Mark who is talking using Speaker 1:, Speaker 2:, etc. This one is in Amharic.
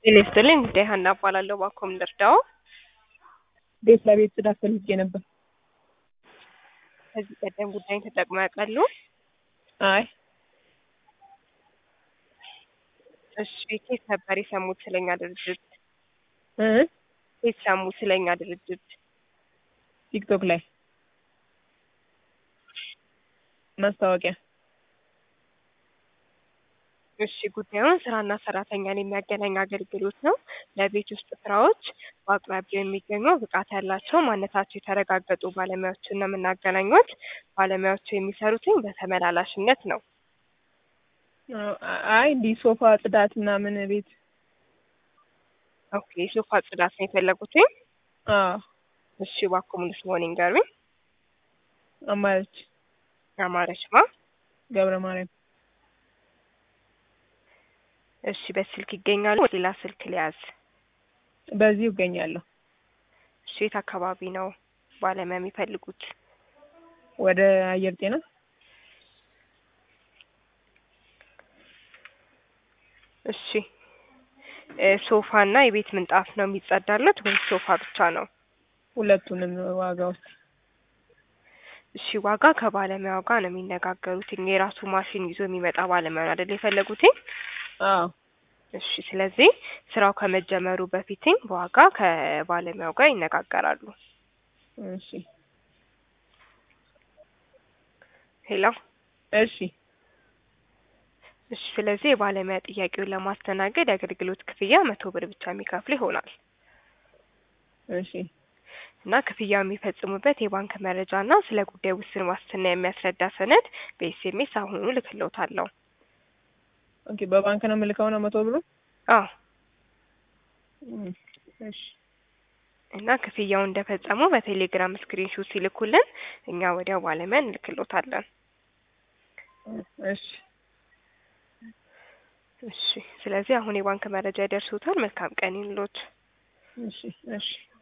Speaker 1: ጤና ይስጥልኝ ጉዳይ ሀና እባላለሁ። እባክዎ ምን ልርዳዎ?
Speaker 2: ቤት ለቤት ጽዳት ፈልጌ ነበር።
Speaker 1: ከዚህ ቀደም ጉዳይን ተጠቅመው ያውቃሉ?
Speaker 2: አይ
Speaker 1: እሺ ከየት ነበር የሰሙት ስለኛ ድርጅት?
Speaker 2: እ
Speaker 1: ከየት ሰሙ ስለኛ ድርጅት?
Speaker 2: ቲክቶክ ላይ ማስታወቂያ።
Speaker 1: እሺ ጉዳዩን ስራና ሰራተኛን የሚያገናኝ አገልግሎት ነው። ለቤት ውስጥ ስራዎች በአቅራቢያው የሚገኙ ብቃት ያላቸው ማንነታቸው የተረጋገጡ ባለሙያዎችን ነው የምናገናኙት። ባለሙያዎቹ የሚሰሩትኝ በተመላላሽነት ነው።
Speaker 2: አይ እንዲህ ሶፋ ጽዳት ምናምን ቤት
Speaker 1: ኦኬ የሶፋ ጽዳት ነው የፈለጉትኝ?
Speaker 2: አዎ
Speaker 1: እሺ እባክዎ ሙሉ ስምዎን ይንገሩኝ?
Speaker 2: አማረች
Speaker 1: አማረች ማ?
Speaker 2: ገብረ ማርያም
Speaker 1: እሺ በስልክ ይገኛሉ? ሌላ ስልክ ልያዝ?
Speaker 2: በዚሁ እገኛለሁ።
Speaker 1: እሺ የት አካባቢ ነው ባለሙያ የሚፈልጉት?
Speaker 2: ወደ አየር ጤና
Speaker 1: እሺ ሶፋ እና የቤት ምንጣፍ ነው የሚጸዳለት ወይስ ሶፋ ብቻ ነው?
Speaker 2: ሁለቱንም ዋጋ ውስጥ
Speaker 1: እሺ ዋጋ ከባለሙያው ጋር ነው የሚነጋገሩት። የራሱ ማሽን ይዞ የሚመጣ ባለሙያ ነው አይደል የፈለጉት?
Speaker 2: አዎ
Speaker 1: እሺ ስለዚህ ስራው ከመጀመሩ በፊትኝ በዋጋ ከባለሙያው ጋር ይነጋገራሉ።
Speaker 2: እሺ
Speaker 1: ሄሎ
Speaker 2: እሺ
Speaker 1: እሺ ስለዚህ የባለሙያ ጥያቄውን ለማስተናገድ የአገልግሎት ክፍያ መቶ ብር ብቻ የሚከፍሉ ይሆናል።
Speaker 2: እሺ
Speaker 1: እና ክፍያው የሚፈጽሙበት የባንክ መረጃ እና ስለ ጉዳዩ ውስን ዋስትና የሚያስረዳ ሰነድ በኤስኤምኤስ አሁኑኑ እልክልዎታለሁ።
Speaker 2: ኦኬ በባንክ ነው የምልከው ነው መቶ ብሩ?
Speaker 1: አዎ
Speaker 2: እሺ
Speaker 1: እና ክፍያውን እንደፈጸሙ በቴሌግራም ስክሪንሾት ሲልኩልን እኛ ወዲያው ባለሙያ እንልክልዎታለን።
Speaker 2: እሺ
Speaker 1: እሺ ስለዚህ አሁን የባንክ መረጃ ይደርሶታል። መልካም ቀን ይሁንልዎት።
Speaker 2: እሺ እሺ